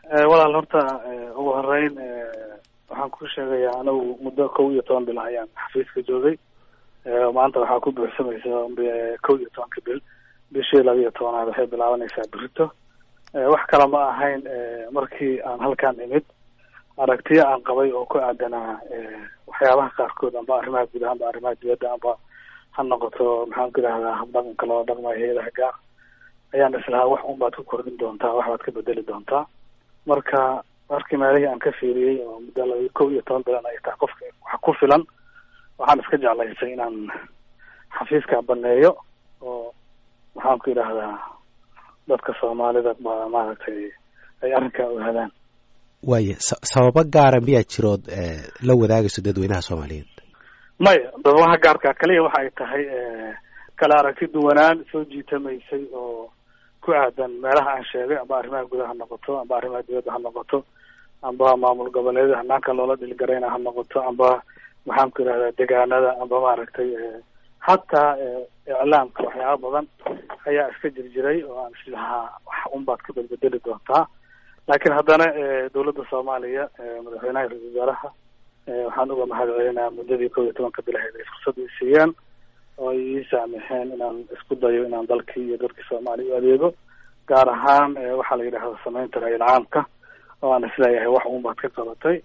walaal horta ugu horeyn waxaan ku sheegayaa anigu muddo kow iyo toban bil ayaan xafiiska joogay maanta waxaa ku buuxsamaysa kow iyo tobanka bil bishii laba iyo tobanaad waxay bilaabanaysaa berito wax kale ma ahayn markii aan halkaan imid aragtiyo aan qabay oo ku aadanaa waxyaabaha qaarkood amba arrimaha gudaha amba arrimaha dibadda amba ha noqoto maxaan ku idhahdaa habdhaqanka loo dhaqmayo hay-adaha gaar ayaan islahaa wax un baad ku kordhin doontaa wax baad ka bedeli doontaa marka markii meelihii aan ka fiiriyey oo muddo laba kow iyo toban bilan ay tahay qofka wax ku filan waxaan iska jeclaysay inaan xafiiska baneeyo oo maxaan ku idhahdaa dadka soomaalida ba maaragtay ay arrinkaa ogaadaan waaya sababo gaara miyaa jirood la wadaagayso dadweynaha soomaaliyeed maya sababaha gaarka kaliya waxa ay tahay kala aragti duwanaan soo jiitamaysay oo ku aadan meelaha aan sheegay amba arrimaha gudaha ha noqoto amba arrimaha dibadda ha noqoto amba maamul goboleedyada hanaanka loola dhilgarayna ha noqoto amba maxaan ku idhahdaa degaanada amba maaragtay hataa iclaamka waxyaaba badan ayaa iska jirjiray oo aan islahaa wax un baad ka bedbedeli doontaa laakiin haddana dawladda soomaaliya madaxweynaha ra-isul wasaaraha waxaan uga mahad celinaa muddadii kow iyo tobanka bilaheed ay fursad i siiyeen oo ay ii saamixeen inaan isku dayo inaan dalkii iyo dadkii soomaaliya u adeego gaar ahaan waxaa la yidhahda sameynta ra-iil caamka oo aan isleeyahay wax un baad ka qabatay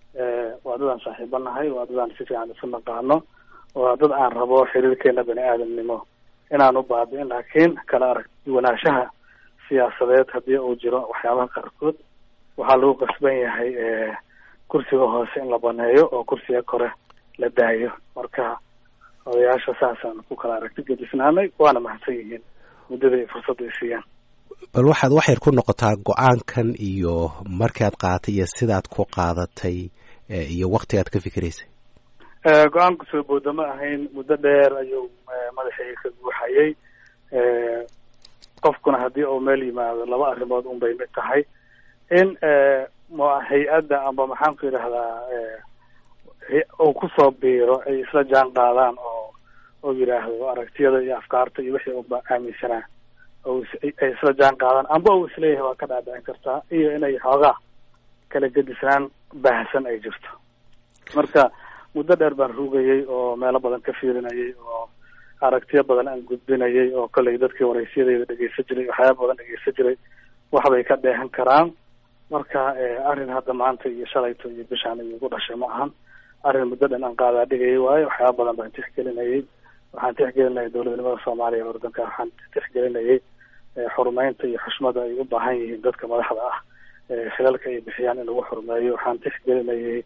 waa dad aan saaxiiba nahay waa dad aan si fiican isu naqaano waa dad aan rabo xiriirkeena bani aadamnimo inaan u baabi'in laakiin kala arag duwanaanshaha siyaasadeed haddii uu jiro waxyaabaha qaarkood waxaa lagu qasban yahay kursiga hoose in la baneeyo oo kursiga kore la daayo marka odayaasha saasaan ku kala aragti gedisnaanay waana mahadsan yihiin muddada ay fursadda ay siiyaan bal waxaad wax yar ku noqotaa go-aankan iyo markaad qaadatay iyo sidaad ku qaadatay iyo waktigaad ka fikiraysay go-aanku soo booda ma ahayn muddo dheer ayuu madaxayga ka guuxayay qofkuna haddii uu meel yimaado laba arrimood un bay mid tahay in hay-adda amba maxaan ku yidhahdaa uu kusoo biiro ay isla jaan qaadaan oo oo yidhaahdo aragtiyada iyo afkaarta iyo wixii uba aaminsanaa ay isla jaan qaadaan amba uu isleeyahay waa ka dhaadhicin kartaa iyo inay xoogaa kala gedisnaan baahsan ay jirto marka muddo dheer baan rugayay oo meelo badan ka fiirinayay oo aragtiyo badan aan gudbinayay oo kollay dadkii waraysyadayda dhegeysan jiray waxyaaba badan dhegeysan jiray waxbay ka dheehan karaan marka arrin hadda maanta iyo shalayto iyo bishaan iyo igu dhashay ma ahan arrin muddo dhan aan qaadaa dhigayay waayo waxyaaba badan baan tixgelinayay waxaan tixgelinayay dowladnimada soomaaliya ee ordanka waxaan tixgelinayay xurumeynta iyo xushmada ay u baahan yihiin dadka madaxda ah khilalka ay bixiyaan in lagu xurumeeyo waxaan tixgelinayay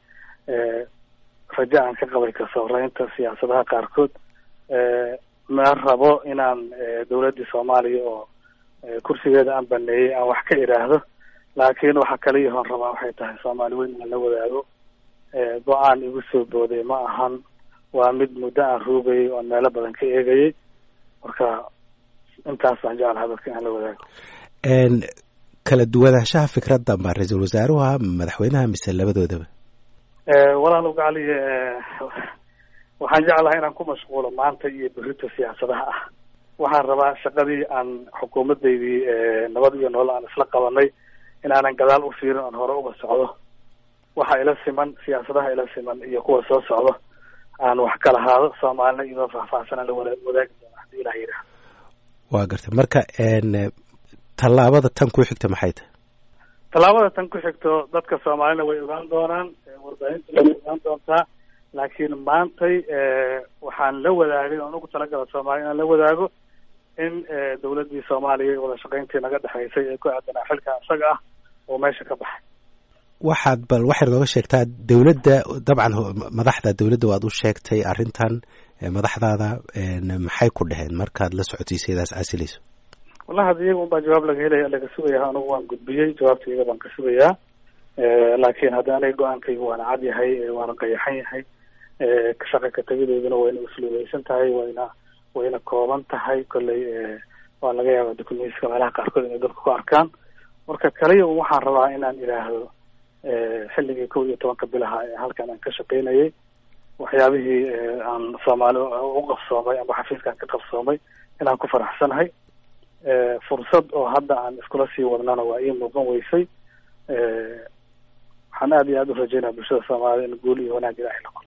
rajo aan ka qabay kasooreynta siyaasadaha qaarkood ma rabo inaan dawladdii soomaaliya oo kursigeeda aan baneeyey aan wax ka idhaahdo laakiin waxa kaliyahoon rabaa waxay tahay soomaali weyn inaan la wadaago go-aan igu soo booday ma ahan waa mid muddo aan ruugayay oon meelo badan ka eegayay marka intaas baan jeclaha dadka inaan la wadaago kala duwanaanshaha fikradda ma ra-iisul wasaaruha madaxweynaha mise labadoodaba walaal ugacaliye waxaan jeclahay inaan ku mashquulo maanta iyo berito siyaasadaha ah waxaan rabaa shaqadii aan xukuumaddaydii nabad iyo nolol aan isla qabanay inaanan gadaal u fiirin oon hore uga socdo waxa ila siman siyaasadaha ila siman iyo kuwa soo socdo aan wax ka lahaado soomaalina iyadoo faahfaahsanaan la wada wadaagi doona hadii ilah yidhaah waa gartay marka tallaabada tan ku xigta maxay tahay tallaabada tan ku xigto dadka soomaalina way ogaan doonaan warbaahinta way ogaan doontaa laakiin maantay waxaan la wadaagay oon ugu talagala soomaaliya inaan la wadaago in dawladdii soomaaliya wada shaqayntii naga dhexaysay ee ku aadanaa xilka isaga ah oo meesha ka baxay waxaad bal waxaad nooga sheegtaa dawladda dabcan madaxda dawladda waad u sheegtay arrintan madaxdaada maxay ku dheheen markaad la socotiisaydaas casilayso wallahi hadda iyaga un baa jawaab laga helaya laga sugayaa anugu waan gudbiyey jawaabta iyaga baan ka sugayaa laakiin hadda aniga go-aankaygu waana cad yahay waana qayaxan yahay shaqa ka tegideeduna wayna usluubeysan tahay wayna wayna kooban tahay kolley waa laga yaaba dukumentiska meelaha qaarkood inay dadku ku arkaan marka kaliya un waxaan rabaa inaan idhaahdo xilligii kow iyo tobanka bilaha ee halkan aan ka shaqaynayay waxyaabihii aan soomaali u qabsoomay amba xafiiskaan ka qabsoomay inaan ku faraxsanahay fursad oo hadda aan iskula sii wadnana waa ii muuqan weysay waxaan aada iyo aada u rajeynaya bulshada soomaalida in guul iyo wanaag ilaahay la qoro